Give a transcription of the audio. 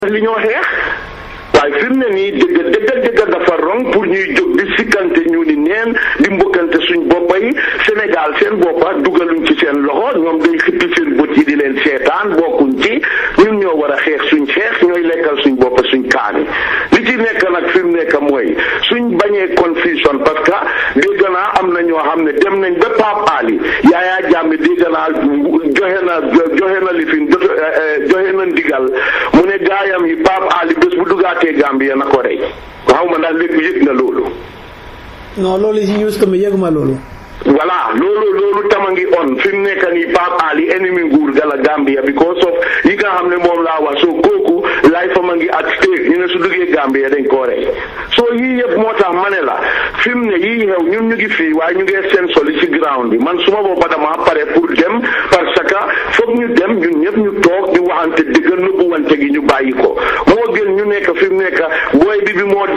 li ñoo xeex waaye fi mu ne nii dëgg dëgg dëgg dafa rong pour ñuy jóg di sikkante ñu ni neen di mbokkante suñ boppa yi Sénégal seen boppa dugaluñ ci seen loxo ñoom day xippi seen bët yi di leen seetaan bokkuñ ci ñun ñoo war a xeex suñ xeex ñooy lekkal suñ boppa suñ kaani li ci nekk nag fi mu nekk mooy suñ bañee confusion parce que dégg naa am na ñoo xam ne dem nañ ba Pape Ali Yaya Jammeh dégg naa joxe na joxe na lifin joxe na ndigal mu ne gaayam yi Pape Ali bés bu dugaatee Gambia na ko rey xaw ma ndax léegi yëg na loolu. non loolu si news tamit yëguma loolu. voilà loolu loolu tama ngi on fi mu nekk nii Pape Ali ennemi nguur gala Gambia because of yi nga xam ne moom laa wax soo kooku life am a ngi at stake ñu ne su duggee Gambia dañ koo rey soo yii yëpp moo tax ma ne la fi mu ne yii xew ñun ñu ngi fii waaye ñu ngi seen soli ci ground bi man suma boppa dama pare pour dem parce que foog ñu dem ñun ñëpp ñu toog di waxante dëgg nëbbu wante gi ñu bàyyi ko moo gën ñu nekk fi mu nekk booy bi bi moo